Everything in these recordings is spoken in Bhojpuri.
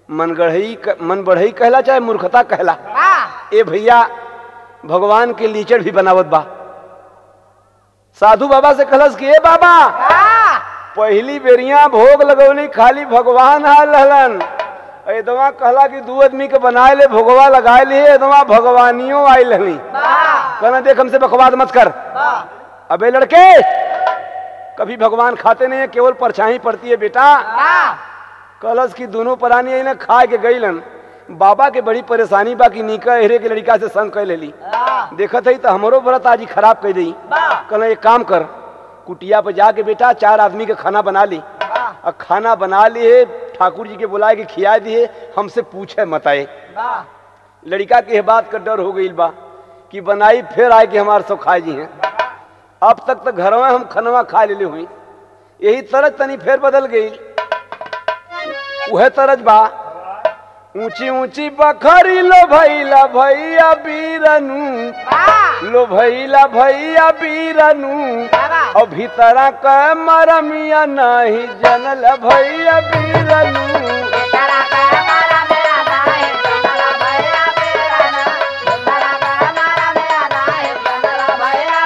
मन गढ़ई क- मन बढ़ई कहला चाहे मूर्खता कहला वाह ए भैया भगवान के लीचड़ भी बनावत बा साधु बाबा से कहलस कि ए बाबा वाह पहली बेरिया भोग लगौली खाली भगवान हाल रहलन एदवा कहला कि दू आदमी के बनाए ले भोगवा लगाए ले एदवा भगवानियों आयल हली वाह कहना देख हमसे बकवाद मत कर वाह अबे लड़के कभी भगवान खाते नहीं है केवल परछाई पड़ती है बेटा वाह कलश की दोनों प्राणी आई ना खा के गईलन बाबा के बड़ी परेशानी बा कि निका एहरे के लड़का से संग कर लेली वाह देखत है तो हमरो व्रत आज ही खराब कर दी वाह कहना एक काम कर कुटिया पे जाके बेटा चार आदमी के खाना बना ली वाह और खाना बना लिए ठाकुर जी के बुलाए के खिया दिए हमसे पूछे मत आए वाह लड़का के ये बात का डर हो गई बा कि बनाई फिर आए कि हमारे सब खाए जी हैं अब तक तो घर में हम खनवा खा ले हुई यही तरज तनी फिर बदल गई वह तरज बा ऊंची ऊंची बखरी लो भैला भैया बीरनू वाह लो भैला भैया बीरनू वाह और भीतरा क मरमिया नहीं जनल भैया बीरनू तेरा मारा मेरा नाय चंदला भैया बेराना तेरा मारा मेरा नाय चंदला भैया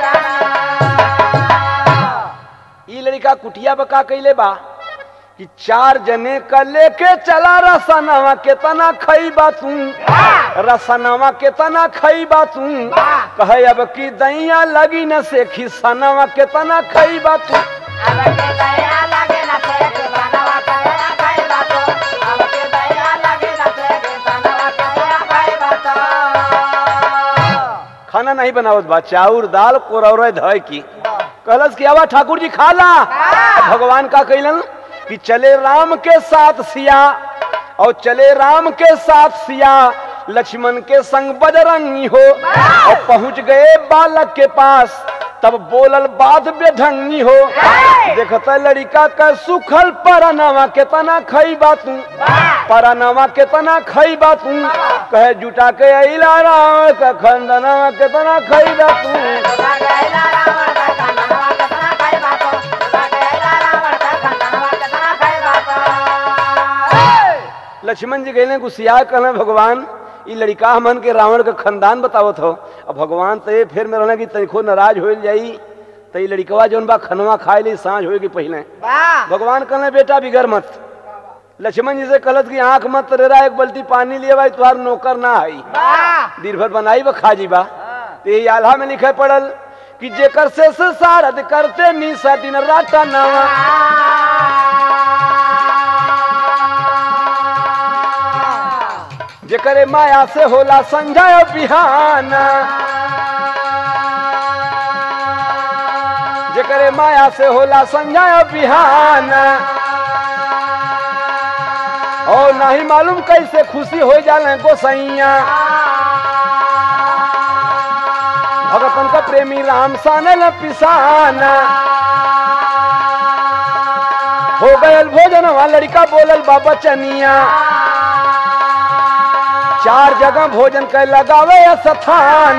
बेराना ई लड़का कुटिया बका कैले बा कि चार जने का लेके चला रसनवा केतना खईबा तू रसनवा केतना खईबा तू कहे अब की दैया लगी न से खिसनवा केतना खईबा तू अब के दया लगे न फेंक बनवा कया खाई बातो अब के दया लगे न फेंक बनवा कया खाई बातो खाना नहीं बनावत बा चाउर दाल कोरौरे धय की कहलस कि आवा ठाकुर जी खा ला भगवान का कैलन कि चले राम के साथ सिया और चले राम के साथ सिया लक्ष्मण के संग बजरंगी हो और पहुंच गए बालक के पास तब बोलल बात बेढंगी हो देखता लड़का का सुखल परनवा केतना खईबा तू परनवा केतना खईबा तू कहे जुटा के अइला राम का खंदनवा केतना खईबा तू गैला रावण का कंदनवा कितना खाई बातो गैला रावण का कंदनवा कितना खाई बातो लक्ष्मण जी गए गुस्सिया कहना भगवान ई लड़का हमन के रावण के खानदान बतावत हो अब भगवान तो ये फिर में रहना कि तनिको नाराज हो जाई तो ई लड़कवा जौन बा खनवा खाए ली सांझ होए के पहले वाह भगवान कहना बेटा बिगर मत लक्ष्मण जी से कहलत कि आंख मत रेरा एक बल्टी पानी लिए भाई तुम्हार नौकर ना आई वाह दिन भर बनाई बा खाजी बा तो यही आल्हा में लिखे पड़ल कि जेकर से से सारद करते निशा दिन राता नावा जेकरे माया से होला संजय बिहान जेकरे माया से होला संजय बिहान और नहीं मालूम कैसे खुशी हो जाले गोसैया भगतन का प्रेमी राम सानल पिसान हो गयल भोजन लड़का बोलल बाबा चनिया चार जगह भोजन कर लगावे स्थान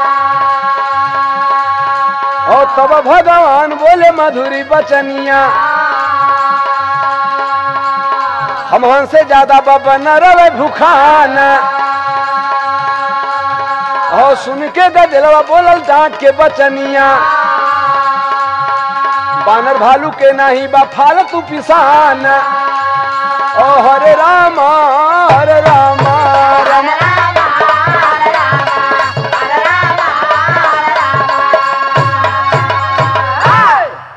और तब भगवान बोले मधुरी बचनिया हम से ज्यादा बाबा न रवे भूखान और सुन के गजलवा बोलल डांट के बचनिया बानर भालू के नहीं बा फालतू पिसान ओ हरे राम